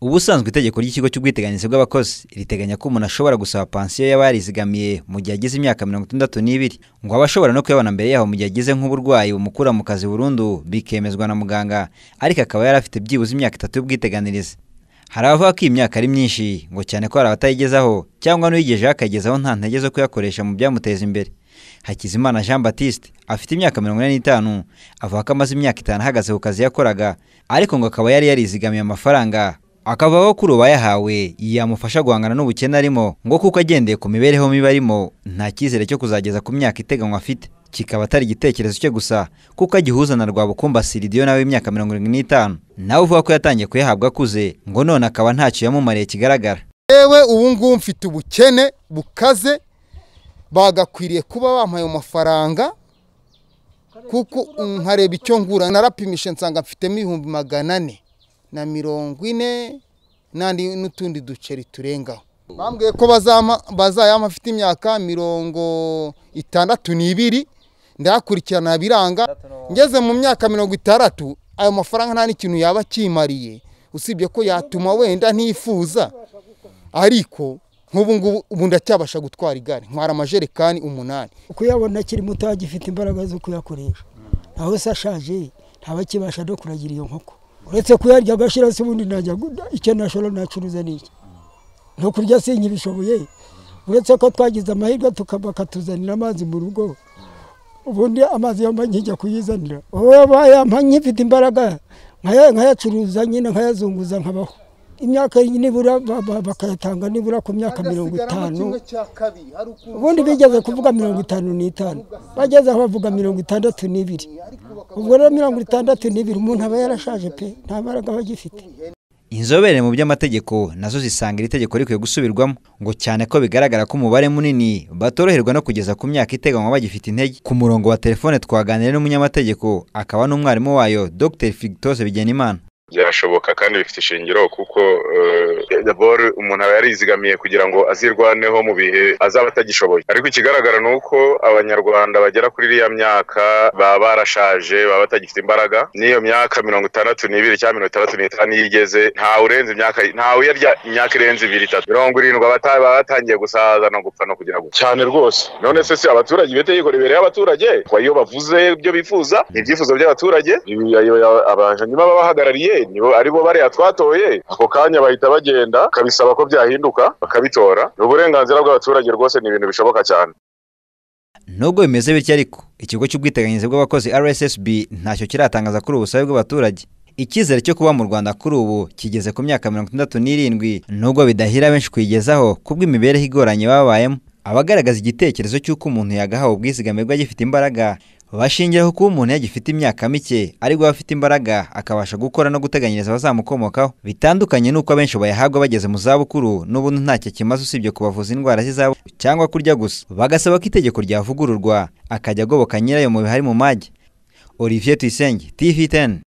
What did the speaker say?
ubusanzwe itegeko ry'ikigo cy'ubwiteganyirize bw'abakozi riteganya ko umuntu ashobora gusaba pansiyo y'abarizigamiye mu gihe agize imyaka mirongo itandatu n'ibiri ngo aba ashobora no kuyabona mbere yaho mu gihe agize nk'uburwayi bumukura mu kazi burundu bikemezwa na muganga ariko akaba yari afite byibuze imyaka itatu y'ubwiteganyirize hari abavuga ko iyi myaka ari myinshi ngo cyane ko hari abatayigezaho cyangwa n'uyigejeho akayigezaho nta ntege zo kuyakoresha mu byamuteza imbere Hakizimana Jean Baptiste afite imyaka mirongo ine n'itanu avuga ko amaze imyaka itanu ahagaze ku kazi yakoraga ariko ngo akaba yari yarizigamiye amafaranga akavuga ko kuri ubu yahawe yamufasha guhangana n'ubukene arimo ngo kuko agendeye ku mibereho mibi arimo nta cyizere cyo kuzageza ku myaka iteganywa afite kikaba atari igitekerezo cye gusa kuko agihuza na Rwabukumba Siridiyo nawe w'imyaka mirongo irindwi n'itanu nawe uvuga ko yatangiye kuyahabwa akuze ngo none akaba ntacyo yamumariye kigaragara yewe ubu ngubu mfite ubukene bukaze bagakwiriye kuba bampaye amafaranga kuko nkareba icyo ngura narapimisha nsanga mfitemo ibihumbi magana ane na mirongo ine n'andi n'utundi duceri turengaho bambwiye ko bazayama afite imyaka mirongo itandatu n'ibiri ndahakurikirana biranga ngeze mu myaka mirongo itandatu ayo mafaranga nta n'ikintu yaba akimariye usibye ko yatuma wenda ntifuza ariko nk'ubu ngubu ubu ndacyabasha gutwara igare ntwara amajerekani umunani kuyabona akiri muto agifite imbaraga zo kuyakoresha naho se ashaje ntabakibasha no kuragira iyo nkoko uretse kuyarya agashyira se ubundi najya icyo nashora nacuruza n'iki no kurya sinkibishoboye uretse ko twagize amahirwe bakatuzanira amazi mu rugo ubundi amazi yambaye nkijya kuyizanira wowe wayampa nkifite imbaraga nkayacuruza nyine nkayazunguza nkabaho imyaka nibura bakayatanga nibura ku myaka mirongo itanu ubundi bigeze kuvuga mirongo itanu n'itanu bageze aho bavuga mirongo itandatu n'ibiri ubwo rero mirongo itandatu n'ibiri umuntu aba yarashaje pe nta mbaraga aba agifite inzobere mu by'amategeko nazo zisanga iri tegeko rikwiye gusubirwamo ngo cyane ko bigaragara ko umubare munini batoroherwa no kugeza ku myaka iteganywa bagifite intege ku murongo wa telefone twaganira n'umunyamategeko akaba n'umwarimu wayo dr figitose bigenimana byashoboka kandi bifite ishingiro kuko daboro umuntu aba yarizigamiye kugira ngo azirwaneho mu bihe azaba atagishoboye ariko ikigaragara ni uko abanyarwanda bagera kuri iriya myaka baba barashaje baba batagifite imbaraga n'iyo myaka mirongo itandatu n'ibiri cyangwa mirongo itandatu n'itanu iyo igeze ntawe urenze imyaka ntawe uyarya imyaka irenze ibiri itatu mirongo irindwi baba batangiye gusaza no gupfa no kugira ngo cyane rwose none se si abaturage iyo tegeko ribereye abaturage kuko iyo bavuze ibyo bifuza ni ibyifuzo by'abaturage abantu baba bahagarariye nibo aribo bariya twatoye ako kanya bahita bagenda bakabisaba ko byahinduka bakabitora ni uburenganzira bw'abaturage rwose ni ibintu bishoboka cyane nubwo bimeze bityo ariko ikigo cy'ubwiteganyirize bw'abakozi rssb ntacyo kiratangaza kuri ubusabe bw'abaturage icyizere cyo kuba mu rwanda kuri ubu kigeze ku myaka mirongo itandatu n'irindwi nubwo bidahira benshi kuyigezaho kubw'imibereho igoranye babayemo abagaragaza igitekerezo cy'uko umuntu yagahawe ubwizigame agifite imbaraga bashingiraho kuba umuntu yagifite imyaka mike ariko afite imbaraga akabasha gukora no guteganyiriza abazamukomokaho bitandukanye n'uko abenshi bayahabwa bageze mu zabukuru n'ubundi ntacyo kimaze usibye kubavuza indwara z'izabukuru cyangwa kurya gusa bagasaba ko itegeko ryavugururwa akajya agoboka nyirayo mu bihari mu mage Olivier Tuyisenge TV10